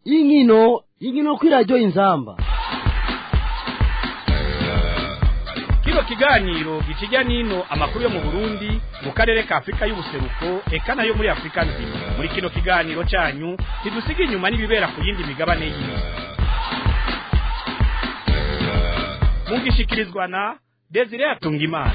y'inkino y'inkino kuri radiyo inzamba kino kiganiro gikijya n'ino amakuru yo mu burundi mu karere ka afurika y'ubuseruko eka nayo muri afurika nzima muri kino kiganiro cyanyu ntidusiga inyuma n'ibibera ku yindi migabane y'isi mugishikirizwa na desire atungimana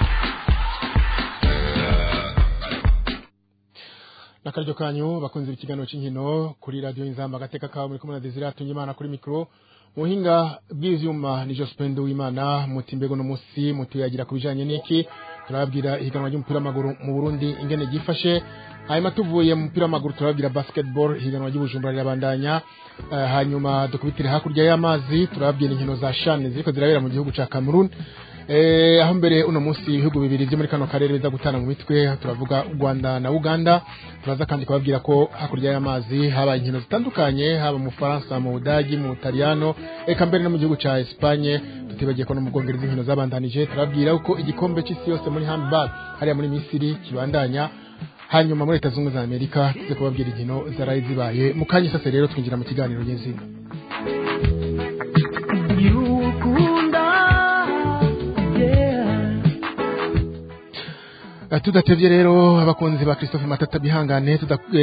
nakaryo kanyu bakunze ikiganiro cy'inkino kuri radio inzamba gateka kawe muri kumwe na Desire Atungimana kuri mikro muhinga bw'ivyuma ni Jospin Uwimana muti mbego no musi muti yagira kubijanye niki turababwira ihiganwa ry'umupira w'amaguru mu Burundi ingene gifashe hanyuma tuvuye mu mupira w'amaguru turababwira basketball ihiganwa ry'ubujumbura rirabandanya uh, hanyuma dukubitire hakurya y'amazi turababwira inkino za shane ziriko zirabera mu gihugu ca Cameroon Eh, aho mbere uno munsi ibihugu bibiri byo muri kano karere biza gutana mu mitwe turavuga u Rwanda na Uganda turaza kandi kubabwira ko hakurya y'amazi haba inkino zitandukanye haba mu Faransa mu Budagi mu Butaliyano eka mbere no mu gihugu ca Espagne tutibagiye ko no mu Bwongereza inkino zabandanije turabwira uko igikombe c'isi yose muri handball hariya muri Misiri kibandanya hanyuma muri leta zunze za Amerika tuze kubabwira inkino zaraye zibaye mu kanya sasa rero twinjira mu kiganiro nyezina tudatevye rero abakunzi ba Christophe Matata bihangane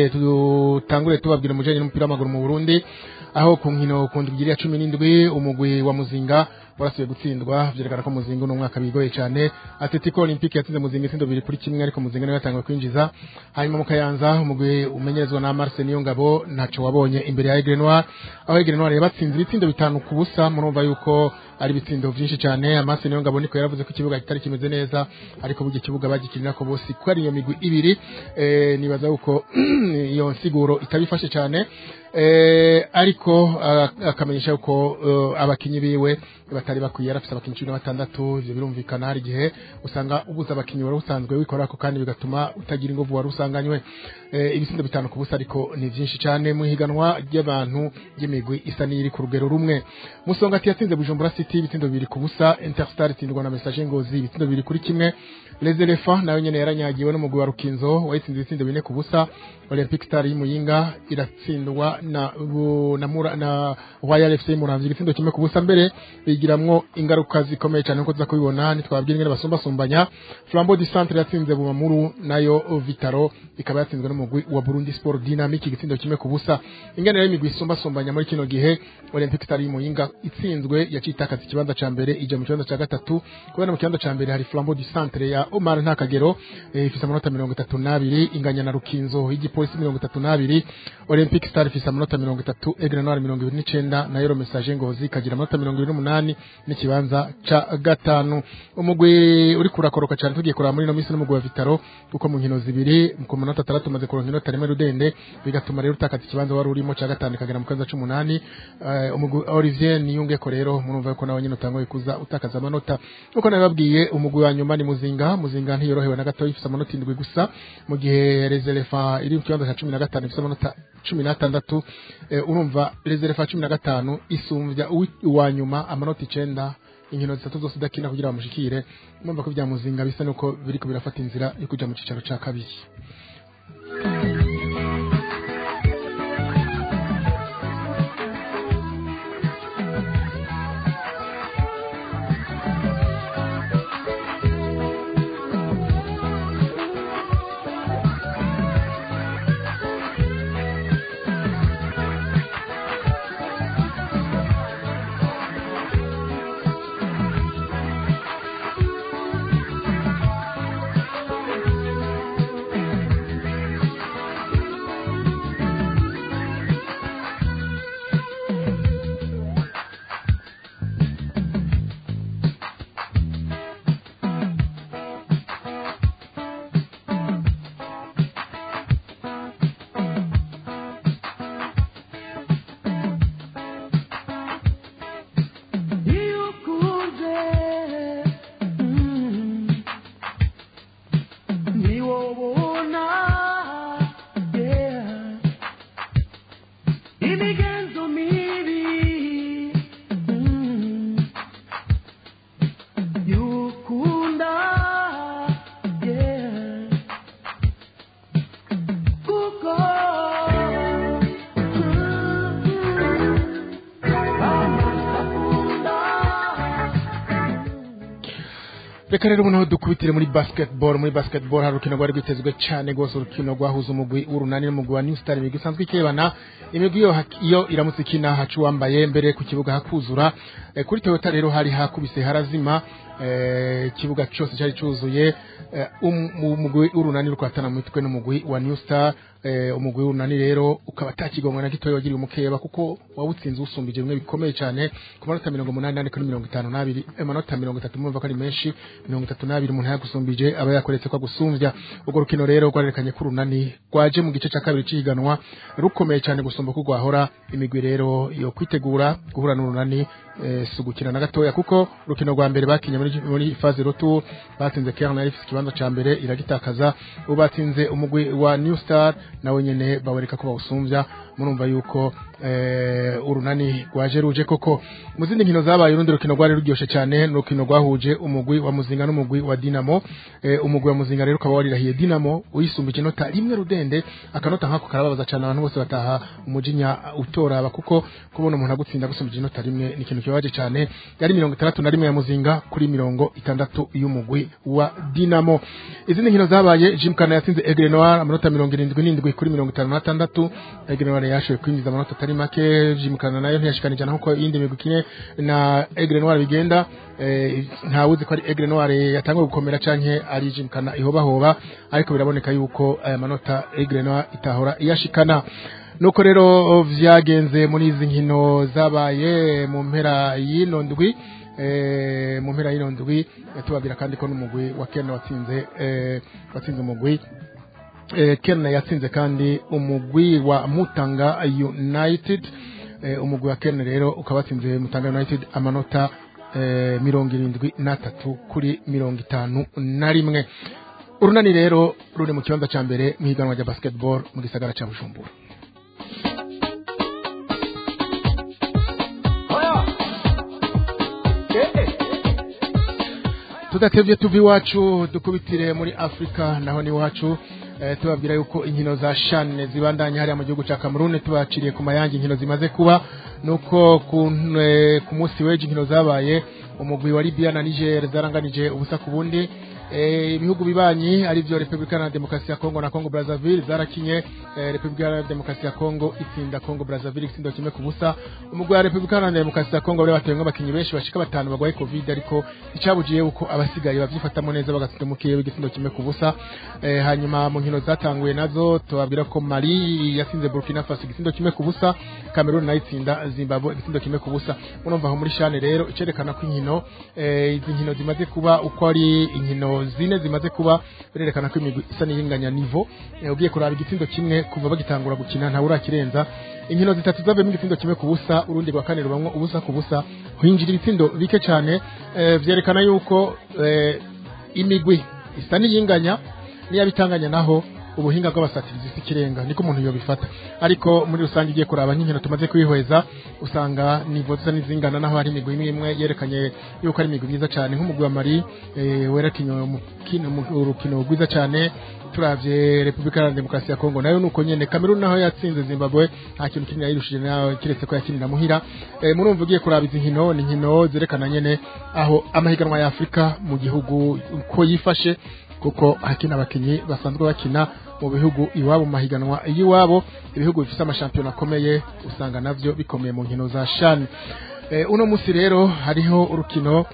tutangure tubabwira mujanye n'umupira w'amaguru mu Burundi aho ku nkino ku ndwi ya 17 umugwi wa Muzinga warasuye gutsindwa vyerekana ko Muzinga no mwaka bigoye cyane Atletico Olympique yatsinze Muzinga itsindo bibiri kuri kimwe ariko Muzinga nawe yatangiye kwinjiza hanyuma mu Kayanza umugwi umenyerezwa na Marcel Niyongabo ntaco wabonye imbere ya Aigle Noir aho Aigle Noir yabatsinze ibitsindo bitanu ku busa murumva yuko ari ibitsindo vyinshi cyane Marcel Niyongabo niko yaravuze ko ikibuga kitari kimeze neza ariko burya ikibuga bagikinira ko bose ko ari iyo migwi ibiri eh, nibaza yuko iyo nsiguro itabifashe cyane eh, ariko akamenyesha yuko uh, abakinyi biwe batari bakwiye yarafise abakinyi cumi na batandatu ivyo birumvikana hari igihe usanga ubuza abakinyi wari usanzwe wikorako kandi bigatuma utagira inguvu wari usanganywe eh, ibitsindo bitanu ku busa ariko ni vyinshi cane mu higanwa ry'abantu ry'imigwi isa n'iri ku rugero rumwe musongati yatsinze bujumbura city ibitsindo bibiri ku busa interstar itsindwa na message ngozi ibitsindo bibiri kuri kimwe les elephants nayo nyene yaranyagiwe n'umugwi wa rukinzo wayitsinze ibitsindo bine ku busa olympic star y'imuyinga iratsindwa na na, mura, na royal fc muramvye igitsindo kimwe ku busa mbere bigiramwo ingaruka zikomeye cyane nkuko tuza kubibona nitwababwira ingene basumbasumbanya flambeau du centre yatsinze bumamuru nayo vitaro ikaba yatsinzwe n'umugwi wa burundi sport dynamic igitsindo kimwe ku busa ingene rero imigwi isumbasumbanya muri kino gihe olympic star y'imuyinga itsinzwe yacitakaza ikibanza ca mbere ija mu kibanza ca gatatu kubera mu kibanza ca mbere hari flambeau du centre ya omar ntakagero eh, ifise amanota mirongo itatu n'abiri inganya na rukinzo y'igipolisi mirongo itatu n'abiri olympic star ifise amanota mirongo itatu egre noir mirongo ibiri n'icenda nayo ro message ngozi ikagira amanota mirongo ibiri n'umunani n'ikibanza ca gatanu umugwi uri kurakoroka cyane tugiye kuraba muri no minsi n'umugwi wa vitaro kuko mu nkino zibiri ku manota atandatu umaze kuronka inota rimwe rudende bigatuma rero utakaza ikibanza wari urimo ca gatanu ikagera mu kibanza c'umunani uh, umugwi olivier niyungeko rero murumva yuko nawe nyine utangoye kuza utakaza amanota uko nabibabwiye umugwi wa nyuma ni muzinga muzinga ntiyorohewe na gato ifise amanota indwi gusa mu gihe reserefa iri mu kibanza ca cumi na gatanu ifise amanota cumi n'atandatu eh, urumva reserefa cumi na gatanu isumvya uwa nyuma amanota icenda inkino zitatu zose idakina kugira bamushikire mwumva ko vya muzinga bisa nuko biriko birafata inzira yo kuja mu cicaro ca kabiri reka rero ubu dukubitire muri basketball muri basketball hari urukino rwari rwitezwe cyane rwose urukino rwahuza umugwi w'urunani n'umugwi wa new star imigwi isanzwe ikebana imigwi iyo, iyo iramutse ikina haca uwambaye mbere ku kibuga hakuzura e, kuri toyota rero hari hakubise harazima ikibuga e, cyose cyari cyuzuye e, umugwi w'urunani rukatana mu mitwe n'umugwi wa new star eh, umugwi w'urunani rero ukaba atakigongwa na gitoya wagiriye umukeba kuko wawutsinze usumbije bimwe bikomeye cyane ku manota mirongo umunani n'ane kuri mirongo itanu n'abiri amanota mirongo itatu murumva ko ari menshi mirongo itatu n'abiri umuntu yagusumbije aba yakoretse ko agusumbya urwo rukino rero rwarerekanye ko urunani rwaje mu gice cya kabiri cy'ihiganwa rukomeye cyane gusumba ko rwahora imigwi rero yo kwitegura guhura n'urunani eh, si ugukina na gatoya kuko urukino rwa mbere bakinye muri, muri faze rotu batsinze Kern yari ifite ikibanza ca mbere iragitakaza ubu batsinze umugwi wa New Star nawe nyene bawereka ko bawusumbya murumva yuko eh, urunani rwaje ruje koko mu zindi nkino zabaye urundi rukino rwari ruryoshe cyane n'urukino rwahuje umugwi wa Muzinga n'umugwi wa Dinamo eh, umugwi wa Muzinga rero ukaba warirahiye Dinamo uyisumbije inota rimwe rudende akanota nkako karababaza cyane abantu bose bataha umujinya utoraba kuko kubona umuntu agutsinda gusumbije inota rimwe ni ikintu kibabaje cyane yari mirongo itandatu na rimwe ya Muzinga kuri mirongo itandatu y'umugwi wa Dinamo izindi nkino zabaye Jimkana yatsinze Aigle Noir amanota mirongo irindwi n'indwi kuri mirongo itanu n'atandatu Aigle Noir yashoboye kwinjiza amanota atari make Jimkana nayo ntiyashikanije nkuko iyindi migwi ikine na Aigle Noir bigenda eh, ntawuzi ko ari Aigle Noir yatanguye gukomera canke ari Jimkana ihobahoba ariko biraboneka yuko aya manota Aigle Noir itahora iyashikana nuko rero vyagenze muri izi nkino zabaye mu mpera y'ino ndwi eh, mu mpera y'ino ndwi tubabwira kandi ko n'umugwi wa Ken watsinze eh, watsinze umugwi eh, Ken yatsinze kandi umugwi wa Mutanga United eh, umugwi wa Ken rero ukaba watsinze Mutanga United amanota eh, mirongo irindwi n'atatu kuri mirongo itanu na rimwe urunani rero ruri mu kibanza ca mbere mu higanwa rya basketball mu gisagara ca Bujumbura tudatevye tuva iwacu dukubitire muri afurika naho ni iwacu eh, tubabwira yuko inkino za shane zibandanya hariya mu gihugu ca kamerune tubaciriye ku mayange inkino zimaze kuba nuko ku, eh, ku munsi w'ejo inkino zabaye umugwi wa libya na niger zaranganije ubusa ku bundi eh, ibihugu bibanyi ari byo Republika na Demokarasi ya Kongo na Kongo Brazzaville zarakinye eh, Republika na Demokarasi ya Kongo itsinda Kongo Brazzaville itsindo kimwe ku busa umugwi wa Republika na Demokarasi ya Kongo bari batewemwe abakinyi benshi bashika batanu bagwaye Covid ariko icabujiye uko abasigaye bavyifatamo neza bagatsinda mukiye w'igitsindo kimwe ku busa eh, hanyuma mu nkino zatanguye nazo tubabwira ko Mali yatsinze Burkina Faso igitsindo kimwe ku busa Cameroon nayo itsinda Zimbabwe igitsindo kimwe ku busa urumva aho muri shane rero icerekana ko inkino eh, izi nkino zimaze kuba uko ari inkino zine zimaze kuba birerekana ko imigwi isa n'iringanya nivo eh, ugiye kuraba igitsindo kimwe kuva bagitangura gukina ntawe urakirenza inkino zitatu zavuyemo igitsindo kimwe ku busa urundi rwa kane rubamwo ubusa ku busa hinjira ibitsindo bike cyane eh, vyerekana yuko eh, imigwi isa n'iyinganya n'iyabitanganya naho ubuhinga bw'abasatirizi si ikirenga niko umuntu yobifata ariko muri rusange ugiye kuraba nk'inkino tumaze kwihweza usanga nivo zisa n'izingana naho hari imigwi imwe imwe yerekanye yuko ari imigwi myiza cyane nk'umugwi wa mari eh, werekinye urukino rwiza cyane turavye Republika ya Demokarasi ya Kongo nayo nuko nyene Cameroon naho yatsinze Zimbabwe nta kintu kinini yayirushije nayo kiretse ko yakinira muhira e, murumva ugiye kuraba izi nkino ni nkino zerekana nyene aho amahiganwa ya Afrika mu gihugu uko yifashe kuko hakina abakinyi basanzwe bakina mu bihugu iwabo mu mahiganwa y'iwabo ibihugu bifite amashampiyona akomeye usanga navyo bikomeye mu nkino za shani e, uno musi rero hariho urukino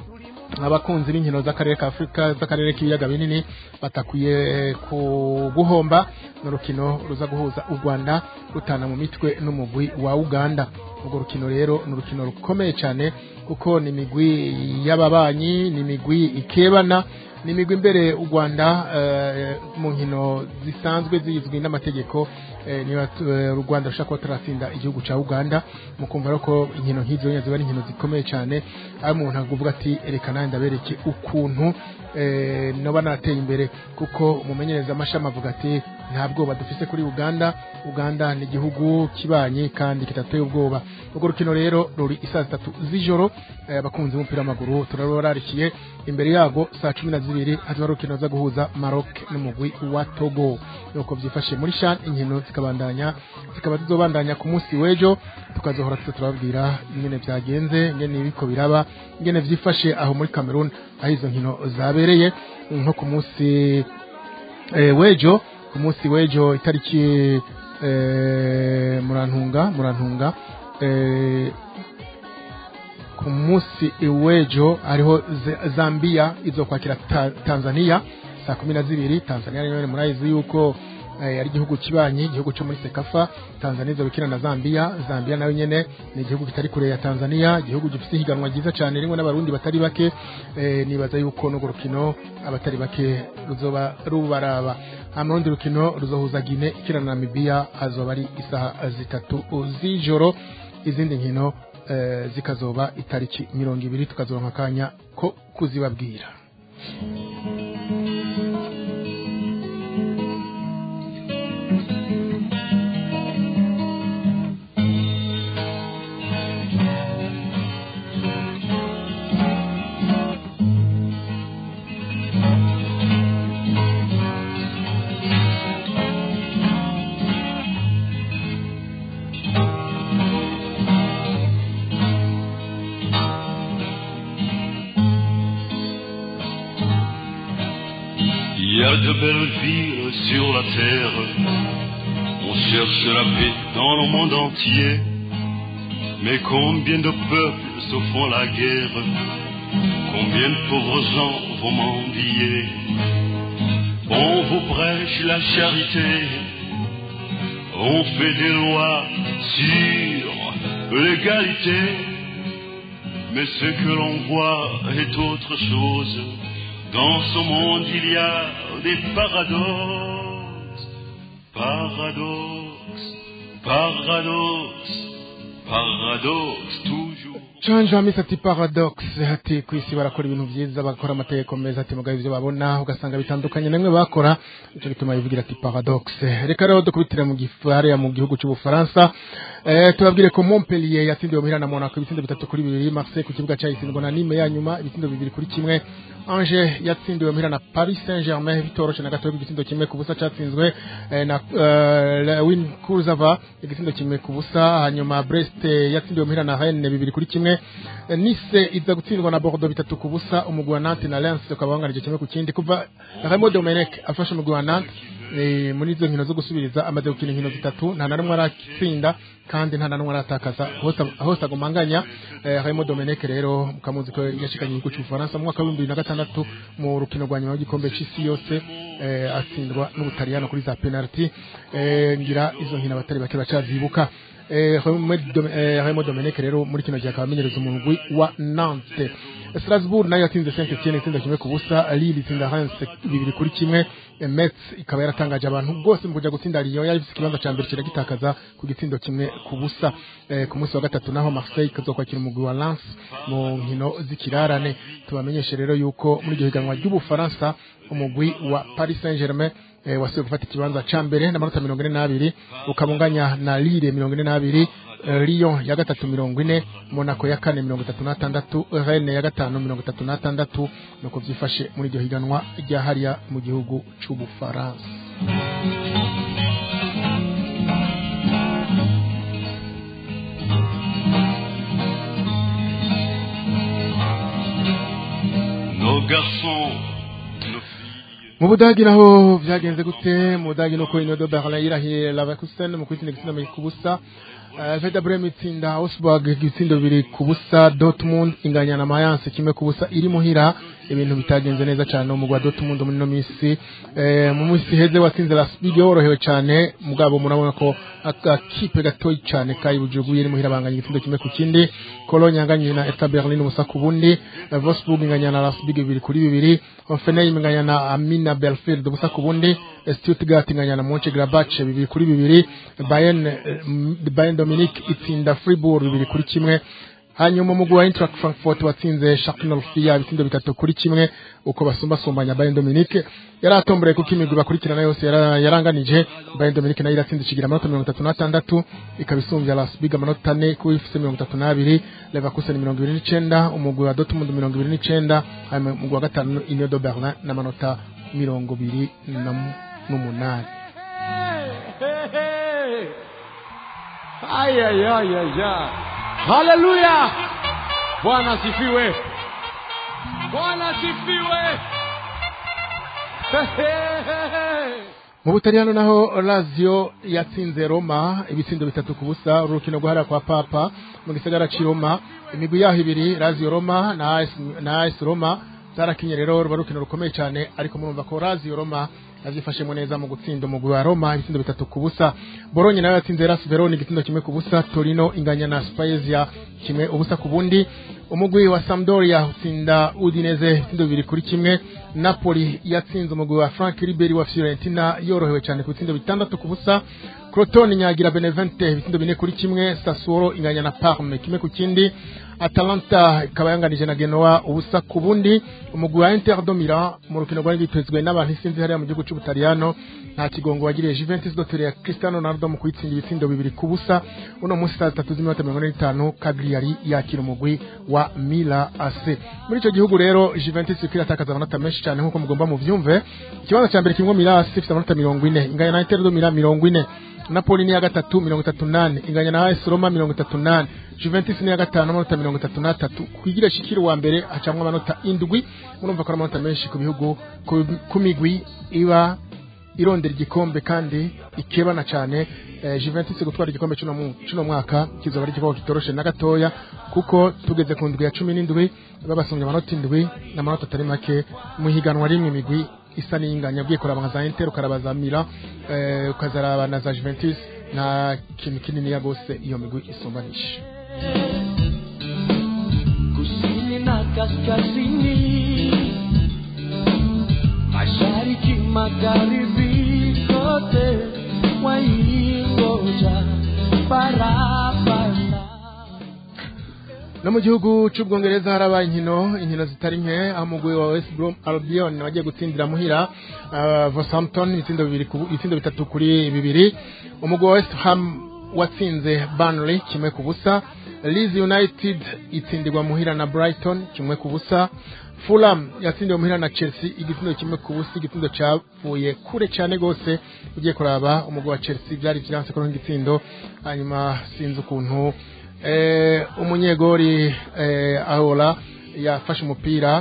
abakunzi b'inkino z'akarere ka Afrika z'akarere k'ibiyaga binini batakwiye ku guhomba n'urukino ruza guhuza u Rwanda rutana mu mitwe n'umugwi wa Uganda urwo rukino rero ni urukino rukomeye cyane kuko ni imigwi y'ababanyi ni imigwi ikebana ni imigwi imbere u Rwanda mu nkino zisanzwe zizwi n'amategeko niba u Rwanda rushaka kuba taratsinda igihugu cya Uganda mu kumva ko inkino nk'izo ziba ari inkino zikomeye cyane aho umuntu avuga ati reka nanjye ndabereke ukuntu noba nateye imbere kuko umumenyereza amashami avuga ati nta bwoba dufise kuri uganda uganda ni igihugu kibanye kandi kidateye ubwoba urwo rukino rero ruri isaa zitatu z'ijoro eh, abakunzi b'umupira w'amaguru turararikiye imbere yago saa cumi na zibiri hazoba urukino za guhuza maroc n'umugwi wa togo nuko byifashe muri shan inkino zikabandanya zikaba zizobandanya ku munsi w'ejo tukazohora tuza turababwira ingene byagenze ingene biriko biraba ingene vyifashe aho muri cameroon aho izo nkino zabereye nko ku munsi eh, w'ejo ku munsi w'ejo itariki eh, murantunga murantunga eh, ku munsi w'ejo hariho Z- zambia izokwakira ta, tanzania saa kumi na zibiri tanzania rero murayizi yuko eh, ari igihugu kibanyi igihugu cyo muri sekafa tanzania izobikina na zambia zambia nayo nyene ni igihugu kitari kure ya tanzania igihugu gifite ihiganwa ryiza cyane rimwe n'abarundi batari bake eh, nibaza yuko n'urwo rukino abatari bake ruzoba rubaraba hama urundi rukino ruzohuza gine ikina na namibia hazoba ari isaha zitatu z'ijoro izindi nkino eh, zikazoba itariki mirongo ibiri tukazoronka akanya ko kuzibabwira Il y a de belles villes sur la terre. On cherche la paix dans le monde entier. Mais combien de peuples se font la guerre Combien de pauvres gens vont mendier On vous prêche la charité. On fait des lois sur l'égalité. Mais ce que l'on voit est autre chose. Dans ce monde, il y a des paradoxes. Paradoxes, paradoxes, paradoxes toujours. canje hamisi ati paradox ati ku isi barakora ibintu byiza bakora amategeko meza ati mugabo ivyo babona ugasanga bitandukanye namwe bakora ico gituma yivugira ati paradox reka rero dukubitire mu gifariya mu gihugu c'ubufaransa eh, tubabwire ko Montpellier yatsindiwe muhira na Monaco ibitsindo bitatu kuri bibiri Marseille ku kibuga cayitsindwa na Nîmes ya nyuma ibitsindo bibiri kuri kimwe Angers yatsindiwe muhira na Paris Saint-Germain bitoroshe na gato igitsindo kimwe ku busa catsinzwe eh, na uh, Win Kurzava igitsindo kimwe ku busa hanyuma Brest eh, yatsindiwe muhira na Rennes bibiri kuri kimwe Eh, Nice iza gutsindwa na Bordeaux bitatu ku busa umugwi wa Nantes na Lens ukaba wanganije kimwe ku kindi kuva Raymond Domenech afashe umugwi wa Nantes eh, muri izo nkino zo gusubiriza amaze gukina inkino zitatu nta na rumwe aratsinda kandi nta na rumwe aratakaza hose hose agumanganya eh, Raymond Domenech rero mukamuzi ko yashikanye igihugu cy'Ubufaransa mu mwaka wa 2006 mu rukino rwa nyuma w'igikombe c'isi yose eh, atsindwa n'Ubutaliyano kuri za penalty eh, ngira izo nkino abatari bake bacazibuka eh, Raymond Dom- eh, Raymond Domenech rero muri kino gihe akaba amenyereza umugwi wa Nantes Strasbourg nayo yatsinze Saint-Etienne itsinda kimwe ku busa Lille itsinda Reims bibiri kuri kimwe eh, Metz ikaba yaratangaje abantu bose mu kuja gutsinda Lyon yari ifise ikibanza ca mbere kiragitakaza ku gitsindo kimwe ku busa eh, ku munsi wa gatatu naho Marseille kazokwakira umugwi wa Lens mu nkino z'ikirarane tubamenyeshe rero yuko muri iryo higanwa ry'Ubufaransa umugwi wa Paris Saint-Germain eh, wasubiye gufata ikibanza ca mbere n'amanota mirongo ine n'abiri ukabunganya na Lille mirongo ine n'abiri eh, Lyon ya gatatu mirongo ine Monaco ya kane mirongo itatu n'atandatu Rennes ya gatanu mirongo itatu n'atandatu nuko vyifashe muri iryo higanwa rya hariya mu gihugu c'Ubufaransa Nos garçons, nos filles, mu budagi naho vyagenze gute mu budagi nuko inodo berlin yirahiye leverkusen mu kwitsinda igitsindo bibiri ku busa Eh, Werder Bremen itsinda Augsburg igitsindo bibiri ku busa Dortmund inganya na Mayence kimwe ku busa iri muhira ibintu bitagenze neza cyane umugwi wa Dortmund muri no misi eh, mu misi heze watsinze Leipzig yorohewe cyane mugabo murabona ko akakipe gatoyi cyane kayibujuguye iri muhira banganya igitsindo kimwe ku kindi Cologne yanganye na Hertha Berlin ubusa ku bundi eh, Wolfsburg inganya na Leipzig bibiri kuri bibiri Hoffenheim inganya na Amina Belfield ubusa ku bundi eh, Stuttgart inganya na Mönchengladbach bibiri kuri bibiri Bayern eh, m- Bayern Dominic itsinda Fribourg bibiri kuri kimwe hanyuma umugwi wa Eintracht Frankfurt watsinze Schalke 04 ibitsindo bitatu kuri kimwe uko basumbasumbanya Bayern Dominique yari atomboreye kuko imigwi bakurikirana yose yara- yaranganije Bayern Dominique nayo iratsinze ikigira amanota mirongo itatu n'atandatu ikaba isumbya Las Biga amanota ane kuko ifise mirongo itatu n'abiri Leverkusen mirongo ibiri n'icenda umugwi wa Dortmund mirongo ibiri n'icenda hanyuma umugwi wa gatanu Union de Berlin n'amanota mirongo ibiri na mu- n'umunani Ay, ay, ay, ay, ay. Haleluya! Bwana asifiwe. Bwana asifiwe. mu butaliyano naho lazio yatsinze roma ibitsindo bitatu ku busa urukino rwahariwe kwa papa mu gisagara c'i roma imigwi yaho ibiri lazio roma na AS na AS roma zarakinye rero ruba rukino rukomeye cyane ariko murumva ko lazio roma yavyifashemo neza mu gutsinda umugwi wa roma ibitsindo bitatu ku busa bolonye nayo yatsinze ras verona igitindo kimwe ku busa torino inganya na spezia kimwe ubusa ku bundi umugwi wa Sampdoria utsinda Udinese ibitsindo bibiri kuri kimwe Napoli yatsinze umugwi wa Frank Ribery wa Fiorentina yorohewe cyane ku bitsindo bitandatu ku busa Crotone nyagira Benevente ibitsindo bine kuri kimwe Sassuolo inganya na Parme kimwe ku kindi Atalanta ikaba yanganije na Genoa ubusa ku bundi umugwi wa Inter do Milan mu rukino rwari rwitezwe n'abantu isinzi hariya mu gihugu cy'Ubutaliyano nta kigongo wagiriye Juventus dotere ya Cristiano Ronaldo mu kuyitsinda ibitsindo bibiri ku busa uno munsi saa zitatu z'iminota mirongo ine n'itanu Cagliari yakira umugwi wa Mila AC muri icyo gihugu rero Juventus iriko iratakaza amanota menshi cyane nk'uko mugomba muvyumve ikibanza cya mbere kirimo Mila AC ifite amanota mirongo ine inganya na Inter do Milan mirongo ine Napoli ni ya gatatu mirongo itatu nane inganya na AS Roma mirongo itatu nane Juventus ni ya gatanu amanota mirongo itatu n'atatu kugira shikiri wa mbere hacamwa amanota indwi murumva ko ari amanota menshi ku bihugu ku- ku migwi iba irondera igikombe kandi ikebana cyane eh, Juventus gutwara igikombe cy'uno mu- cy'uno mwaka kizoba ari igikombe kitoroshe na gatoya kuko tugeze ku ndwi ya cumi n'indwi babasumbye amanota indwi n'amanota atari make mu higanwa rimwe imigwi isa n'iyinganya ugiye kuraba nka za Inter ukaraba za Milan eh, ukazaraba na za Juventus nta kintu kinini gose iyo migwi isumbanisha kusini na kaskazini, mashariki, magharibi, kote waingoja barabara. no mu gihugu cy'ubwongereza harabaye inkino inkino zitari nke aho umugwi wa West Brom Albion wagiye gutsindira muhira uh, Southampton ibitsindo bibiri ku- ibitsindo bitatu kuri bibiri umugwi wa West Ham watsinze Burnley kimwe ku busa Leeds United itsindirwa muhira na Brighton kimwe ku busa Fulham yatsindiwe muhira na Chelsea igitsindo kimwe ku busa igitsindo cyavuye kure cyane gose ugiye kuraba umugwi wa Chelsea byari vyanse ko igitsindo hanyuma sinzi ukuntu eh, umunyegori eh, ahola yafashe umupira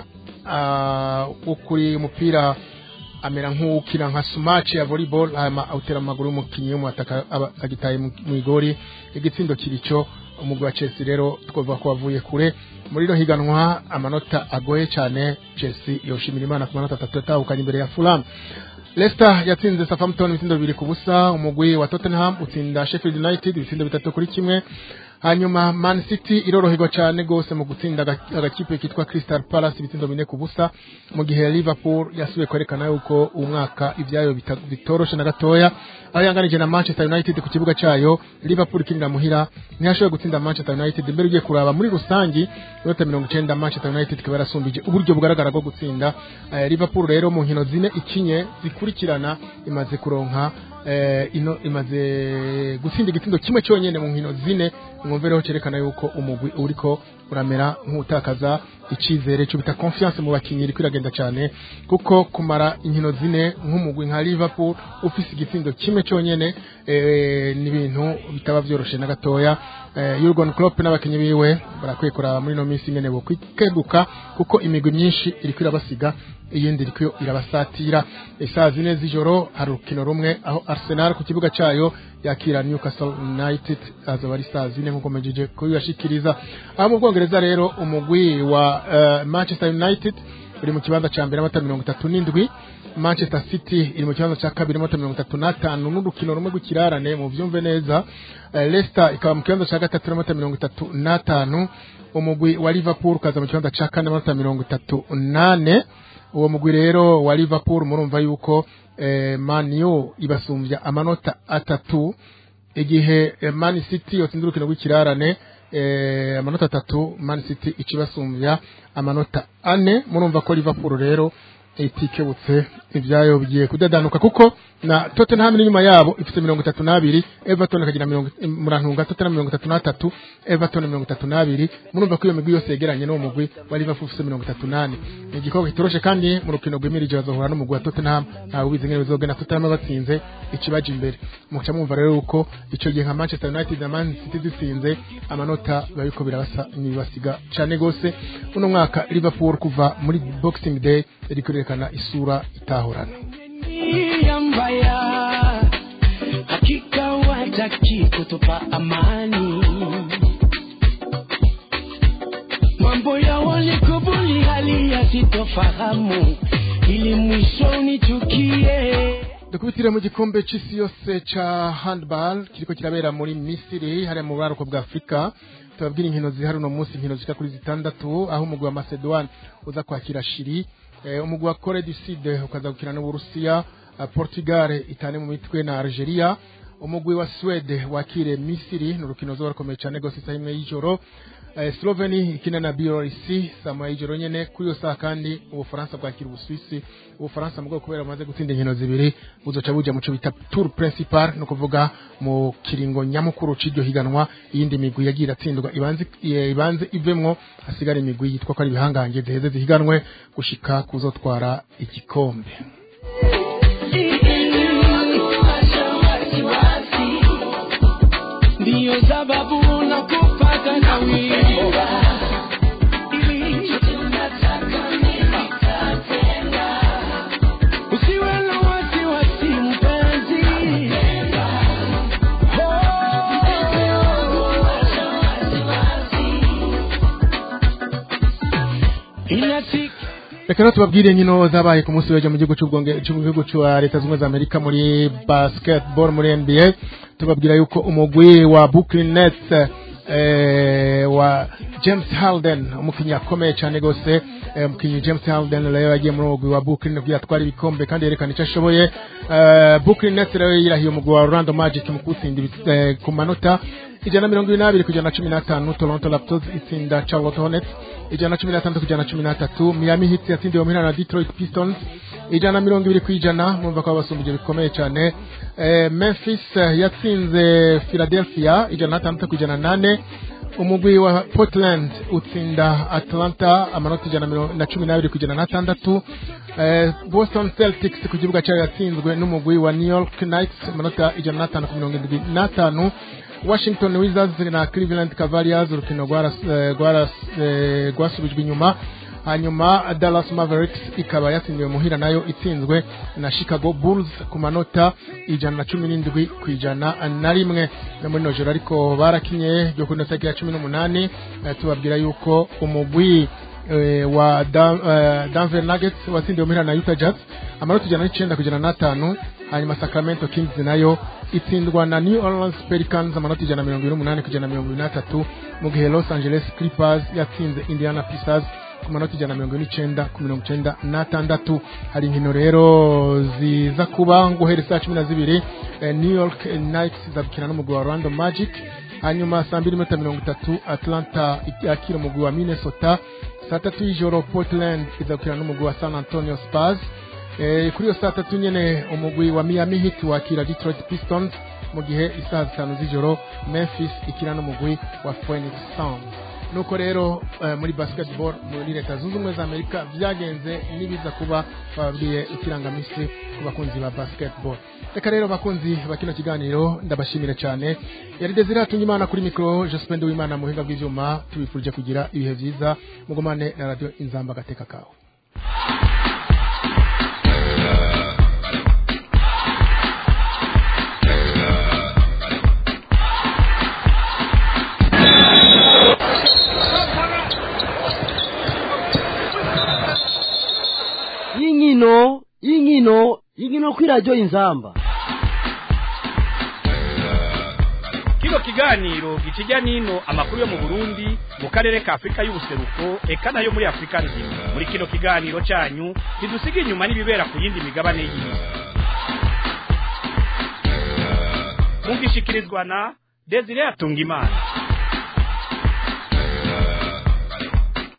ah, wo kuri umupira amera nk'uwukina nka sumaci ya volleyball hanyuma awutera mu maguru y'umukinnyi w'umwataka aba agitaye mu mu igori igitsindo kirico umugwi wa Chelsea rero twavuga ko wavuye kure muri rino higanwa amanota agoye cyane Chelsea yoshimira Imana ku manota atatu yatahukanye imbere ya Fulham Leicester yatsinze Southampton ibitsindo bibiri ku busa umugwi wa Tottenham utsinda Sheffield United ibitsindo bitatu kuri kimwe hanyuma Man City iroroherwa cyane gose mu gutsinda aga- agakipe kitwa Crystal Palace ibitsindo bine ku busa mu gihe Liverpool yasubiye kwerekana yuko uwo mwaka ibyayo bita- bitoroshe na gatoya aho yanganije na Manchester United ku kibuga cyayo Liverpool ikinira muhira ntiyashoboye gutsinda Manchester United mbere ugiye kuraba muri rusangi inota mirongo icenda Manchester United ikaba yarasumbije uburyo bugaragara bwo gutsinda Eh, Liverpool rero mu nkino zine ikinye zikurikirana imaze kuronka eh, ino imaze gutsinda igitsindo kimwe cyonyine mu nkino zine mwumvereho cyerekana yuko umugwi uriko uramera nk'utakaza icyizere cyo bita confiance mu bakinnyi iriko iragenda cyane kuko kumara inkino zine nk'umugwi nka Liverpool ufise igitsindo kimwe cyonyine eh, ni ibintu bitaba byoroshe na gatoya eh, Jurgen Klopp n'abakinnyi biwe barakwiye kuraba muri no minsi nyene bo kwikeguka kuko imigwi myinshi iriko irabasiga iyindi iriko irabasatira isaa zine z'ijoro hari urukino rumwe aho Arsenal ku kibuga cyayo yakira Newcastle United azaba ari saa zine nk'uko mejeje kubibashikiriza aho mu Bwongereza rero umugwi wa uh, Manchester United uri mu kibanza cya mbere amata mirongo itatu n'indwi Manchester City iri mu kibanza cya kabiri amata mirongo itatu n'atanu n'urukino rumwe rw'ikirarane mu byumve neza Eh, Leicester ikaba mu kibanza cya gatatu n'amata mirongo itatu n'atanu umugwi wa Liverpool ukaza mu kibanza cya kane amata mirongo itatu n'ane uwo mugwi rero wa Liverpool murumva yuko eh, Man U ibasumbya amanota atatu igihe eh, Man City yotsinze urukino rw'ikirarane eh, amanota atatu Man City icibasumbya amanota ane murumva ko Liverpool rero itikebutse ibyayo bigiye kudadanuka kuko na Tottenham n'inyuma yabo ifite mirongo itatu n'abiri Everton ikagira mirongo murantunga Tottenham mirongo itatu n'atatu Everton mirongo itatu n'abiri murumva ko iyo migwi yose yegeranye n'uwo mugwi wa Liverpool ufite mirongo itatu n'ane ni igikorwa kitoroshe kandi mu rukino rwimirije bazohura n'umugwi wa Tottenham ntawe ubizi ngene bizogenda Tottenham batsinze ikibaje imbere muca mwumva rero uko ico gihe nka Manchester United na Man City zitsinze amanota babiko birabasa nibasiga cane gose uno mwaka Liverpool kuva muri Boxing Day iri kwerekana isura itahorana nia mbaya, hakika wataki kutupa amani. Mambo ya walikubuli hali ya sitofahamu, ili mwisho nichukie. dukubitire mu gikombe c'isi yose ca handball kiriko kirabera muri Misiri hariya mu buraruko bwa Afrika tubabwira inkino zihari uno munsi inkino zishika kuri zitandatu aho umugwi wa Macedoine uza kwakira Shiri eh, umugwi wa Corée du Sud ukaza gukina n'Uburusiya eh, Portugal itane mu mitwe na Algeria umugwi wa Swede wakire Misiri n'urukino zo rukomeye cyane gose isaha imwe y'ijoro eh, Sloveni ikina na Belarus saa moya y'ijoro nyene kuri iyo saha kandi Ubufaransa bwakira Ubuswisi Ubufaransa mu kubera bumaze gutsinda inkino zibiri buzoca buja mu cyo bita Tour Principal no kuvuga mu kiringo nyamukuru c'iryo higanwa iyindi migwi yagiye iratsindwa ibanze eh, ibanze ivemwo hasigara imigwi yitwa ko ari ibihangange ziheze zihiganwe gushika kuzotwara igikombe Ndiyo sababu nakupata na wimbo Usiwe na wasiwasi mpenzi Inasik reka rero tubabwire inkino zabaye ku munsi w'ejo mu gihugu cy'ubwonge cyo mu gihugu cya leta zunze ubumwe za amerika muri basketball muri nba tubabwira yuko umugwi wa brooklyn nets eh, wa james harden umukinnyi akomeye cyane rwose eh, umukinnyi james harden rero yagiye muri umugwi wa brooklyn kugira atware ibikombe kandi yerekana icyo ashoboye eh, brooklyn nets rero yirahiye umugwi wa orlando magic mu kuwutsinda ibi- eh, ku manota ijana na mirongo ibiri n'abiri ku ijana na cumi n'atanu toronto raptors itsinda charlotte hornets ijana na cumi n'atandatu ku ijana na cumi n'atatu miami heat yatsindiwe muhira na detroit pistons ijana na mirongo ibiri ku ijana murumva ko babasumbije bikomeye cyane eh, memphis eh, yatsinze philadelphia ijana na atandatu ku ijana na nane umugwi wa portland utsinda atlanta amanota ijana na mirongo- na cumi n'abiri ku ijana n'atandatu eh, boston celtics ku kibuga cyayo yatsinzwe n'umugwi wa new york knights amanota ijana n'atanu ku mirongo irindwi n'atanu washington wizards na cleveland cavaliers urukino rwaras- eh, rwaras- eh, rwasubijwe inyuma hanyuma dallas mavericks ikaba yatsindiwe muhira nayo itsinzwe na chicago bulls ku manota ijana na cumi n'indwi ku ijana na rimwe no muri nojoro ariko barakinye ryo kuri tariki ya cumi n'umunani eh, tubabwira yuko umugwi eh, wa Dan- eh, Denver Nuggets watsindiwe muhira na Utah Jazz amanota ijana n'icenda ku ijana n'atanu hanyuma Sacramento Kings nayo itsindwa na New Orleans Pelicans amanota ijana na mirongo ibiri n'umunani ku ijana na mirongo ibiri n'atatu mu gihe Los Angeles Clippers yatsinze Indiana Pacers ku manota ijana na mirongo ine n'icenda ku mirongo icenda n'atandatu hari inkino rero ziza kuba guhera saa cumi na zibiri eh, New York Knights izabukina n'umugwi wa Orlando Magic hanyuma saa mbiri n'iminota mirongo itatu Atlanta yakira umugwi wa Minnesota saa tatu y'ijoro Portland izabukina n'umugwi wa San Antonio Spurs Eh, kuri iyo saa tatu nyene umugwi wa Miami Heat wakira Detroit Pistons mu gihe isaha zitanu z'ijoro Memphis ikina n'umugwi wa Phoenix Suns nuko rero eh, muri basketball muri leta zunze ubumwe za Amerika vyagenze nibiza kuba babwiye ikirangamisi ku bakunzi ba basketball reka rero bakunzi ba kino kiganiro ndabashimire cyane yari Desire Hatungimana kuri mikro Jospin Uwimana muhinga bw'ivyuma tubifurije kugira ibihe vyiza mugumane na radio Inzamba gateka kawe y'inkino y'inkino y'inkino kuri radiyo inzamba kino kiganiro gikijya n'ino amakuru yo mu burundi mu karere ka afurika y'ubuseruko eka nayo muri afurika nzima muri kino kiganiro cyanyu ntidusiga inyuma n'ibibera ku yindi migabane y'isi mugishikirizwa na desire atungimana